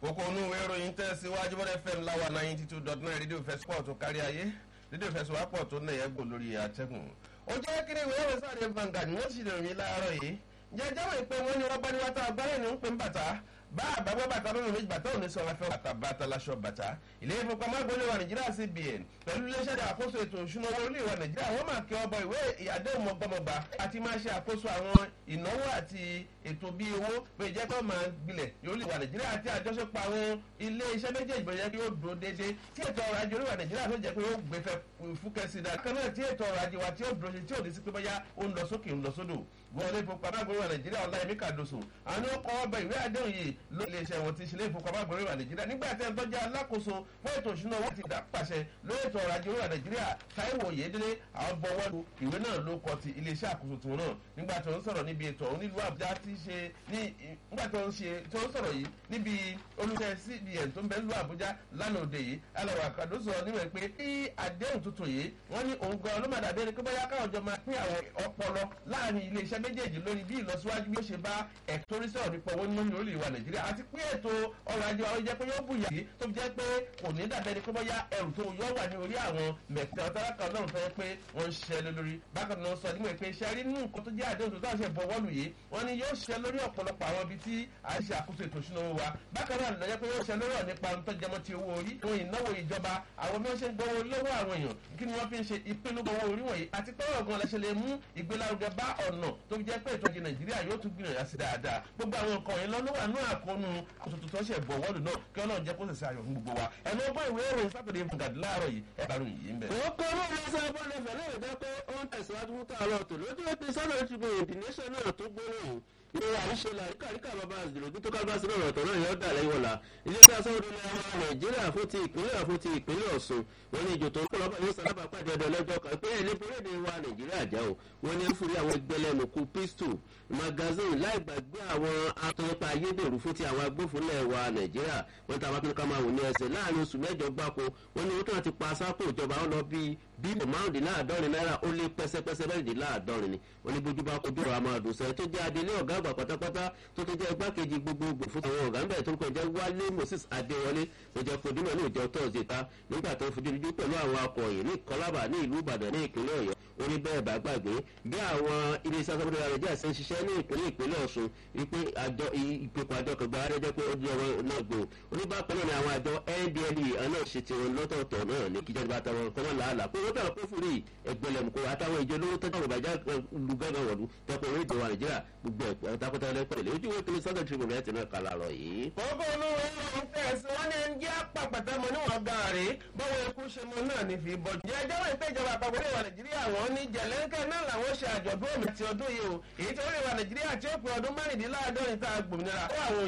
kókó inú ìwé ìròyìn tẹ̀síwájú bọ́dẹ̀ fm láwa ninety two dot nine rédíò fẹsipọ̀ tó kárí ayé rédíò fẹsipọ̀ tó nà yẹn gbò lórí àtẹ̀gùn. ó jẹ́ kí ni ìwé ìròyìn sáré Vanguard wọ́n sì rìn láàárọ̀ yìí jẹjẹ́ wọ̀ pé wọ́n ní wọ́n bá ní wọ́n tá agbára ní ń pè ń bàtà bá àbábọ́ bàtà lónìí méjì bàtà òní sọ̀rọ̀ afẹ́ bàtà bàtà láṣọ bàtà ilé ìfowópamọ́ agbóni wa nàìjíríà cbn pẹ̀lú iléeṣẹ́ àkóso ètò ìṣúná owó orílẹ̀ wa nàìjíríà wọ́n máa kí ọbọ̀ ìwé àdéhùn ọgbọ́mọba àti máa ṣe àkóso àwọn ìnáwó àti ètò bíi owó pé jẹ́ kó máa gbilẹ̀ orílẹ̀ wa nàìjíríà àti àjọṣepọ̀ àwọn ilé iṣẹ́ méjèèjì bẹ̀rẹ̀ kí ó dúró déédéé tí ètò ọrọ̀ ajé orílẹ̀ wa nàìjíríà tó jẹ́ pé yóò gbé fẹ́ fúkẹ́ sí dáa kan náà tí ètò ọrọ̀ ajé wa tí ó dúró ṣe tí ò ní sí pé bóyá ó ń lọ sókè ń lọ sódò wọlé ìfowópamọ́ agbóni wa nàìjíríà ọláyẹmí kàdóso àwọn ni ó kọ́ ọbẹ̀ ìwé àdéhùn yìí ló ilé iṣẹ́ wọn ti ṣe ilé ìfowópamọ́ agbóni wa nàìjíríà nígbà tí ẹni tó jẹ́ alákòóso fún ètò ìṣúná owó ti dá pàṣẹ lórí ètò ọrọ̀ ajé orílẹ̀ nàìjíríà táíwò yédélé àwọn bọ̀wọ́ lu ìwé náà ló kọ ti ilé iṣẹ́ àkóso tiwọn náà nígbà tó ń sọ̀rọ̀ níbi ètò ọ̀hún nílùú àbújá ti ṣe ní nígbà tó ń ṣe tó ń sọ̀rọ̀ yìí níbi olùṣẹ́ cbn tó ń bẹ nílùú àbújá lánàá òde yìí alẹ́ àkàdó sọ̀rọ̀ níwẹ̀ pé bí àdéhùn tuntun yìí wọ́n ní òun gan ló má dàbí ẹni pé bóyá káwọn jọ máa pín àwọn ọpọlọ láàrin ilé iṣẹ́ méjèèjì lórí bí ìlọsíwájú bí ó ṣe bá ẹ̀tọ́ orí sọ̀rọ̀ nípa owó nínú orílẹ̀ wa nàìjíríà àti pé ètò ọrọ̀ ajé wa ó jẹ́ pé yóò bùyà sí tó jẹ́ pé kò ní dàbẹ́ ni pé bóyá ẹrù tó yọ wà ní orí àwọn mẹ̀tẹ́ ọ̀tàlákà náà fẹ́ pé wọ́n ń ṣiṣẹ́ lé lórí bákan náà sọ nígbà pé iṣẹ́ rí nínú nǹkan tó jẹ́ àdéhùn tó dáhùn ṣe bọ̀ wọ́ọ̀lù yìí wọ́n ní yóò ṣiṣẹ́ lórí ọ̀pọ̀lọpọ̀ àwọn ibi tí à ń ṣe àkóso ètò ìṣúná owó wa bákan náà lọ́jọ́ pé yóò ṣiṣẹ́ lórí nípa tó jẹmọ́ ti owó orí ohun ìnáwó ìjọba àwọn bí wọ́n ṣe ń gbowó lọ́wọ́ àwọn èèyàn kí ni wọ́n fi ń ṣe ìpinnu owó orí wọ̀nyí àti pé ọ̀gán lẹ́sẹ̀ lè mú ìgbélárugẹ bá ọ̀nà tó fi jẹ́ pé ètò ìjì nàìjíríà yóò tún gbìyànjú sí dáadáa gbogbo àwọn nǹkan yìí lọ́nà wà ní àkóónú àtúntò tó ṣe bọ̀ wọ́ọ̀lù náà kí ọlọ́run jẹ́ kó sì ṣe ayọ̀ fún gbogbo wa ẹnu ọgbọ́n ìwé ìròyìn sátọ̀dẹ̀ fúngàd láàárọ̀ yìí ẹ bàrù yìí ń bẹ̀. ó kọ́ ló ń sọ bọ́ọ̀lù ẹ̀fẹ̀ náà jẹ́ pé ó ń tẹ̀síwájú fún tààrọ̀ tó lójú ètò sọ́dọ̀ ìṣubú ìdínéṣẹ́ náà tó gbóòrò ìrora àríṣe làríkàríkà bàbá àzìlógún tó kábàá sínú ọ̀rọ̀ tọ̀rọ̀ yẹn ó dà lẹ́yìn ọ̀la iléeṣẹ́ aṣọ́wọ́dún ní ọmọ nàìjíríà fún ti ìpínlẹ̀ fún ti ìpínlẹ̀ ọ̀ṣun wọn ní ìjò tó ń kọ́ lọ́pàá yóò sábà pàdé ọdọ lọ́jọ́ kan pé ilé borédé wa nàìjíríà já o wọn ní fúri àwọn ẹgbẹ́lẹ́nukú pistol magazine láì gbàgbé àwọn atọ́nipa ayédèrú fún ti àwọn agbófinlẹ̀ wa nàìjíríà wọn tàbá tó ní ká máa wò ní ẹsẹ̀ láàrin oṣù mẹ́jọ gbáko wọn ní wọn tó ti pa sápò ìjọba wọn lọ bíi bílíọ̀nù márùndínláàdọ́rin náírà ó lé pẹ́sẹ́pẹ́sẹ́ mẹ́rìndínláàdọ́rin ni wọn ní bójú bá kojú ọ̀rọ̀ àmàdùn sẹ́yìn tó jẹ́ adelé ọ̀gá àgbà pátápátá tó tó jẹ́ igbákejì gbogbogbò fún àwọn ọ̀gá ńbẹ̀ tó ń kọjá wálé moses adéwọlé tó jẹ́ fojúmọ̀ ní ìjọ tọ́sí ta nígbà tó fojú ojú pẹ̀lú àwọn akọ̀yìn ní kọlábà ní ìlú ìbàdàn ní ìpínlẹ̀ ọ̀yọ́ ó ní bẹ́ẹ̀ bá gbàgbé bí àwọn iléeṣẹ́ asábọ́dé nàìjíríà ṣe ń ṣiṣẹ́ ní ìpínlẹ̀ ìpínlẹ̀ ọ̀ṣun wípé àjọ ìpèkọ̀ àjọ kẹgbẹ́ arẹ́jẹ́ pé ó di ọ̀rọ̀ náà gbò oníbàpẹ́ náà ni àwọn àjọ ndle náà ṣe ti wọn lọ́tọ̀ọ̀tọ̀ náà ní kíjọba àtàwọn kọ́mọ́ làálà pé wọ́n tẹ̀wọ́ kófìrí ẹgbẹ̀lẹ̀mùkọ́ àtàwọn ìjọ lówó tẹ́tà ọ̀rọ̀ bàjá lu gángan wọ̀lú tẹ́kọ̀ orí ìjọba nàìjíríà gbogbo ẹ̀ takọ́tà ẹlẹ́pẹ̀lẹ́ ojú wo kìlọ̀ sọ́dọ̀ tribune ẹ̀ ti náà kàlà rọ̀ yìí. kókó olówó ń tẹ̀sí wọn ní ẹni jẹ́ pàpàtà mọ́ níwọ̀n gàárì bọ́wọ́ ikú ṣe mọ́ náà ní fi bọ́. jẹ́ ẹjọ́ wọ́n ìpéjọba àpapọ̀ orílẹ̀ nàìjíríà wọ́n ní jẹ̀lẹ́ńkẹ́ náà làwọn ṣe àjọ̀dún òmìnira ti ọdún yìí o èyí tí orílẹ̀ nàìjíríà tí ó pin ọdún márùndínláàádọ́rin tá a gbòmìnira ó àwọn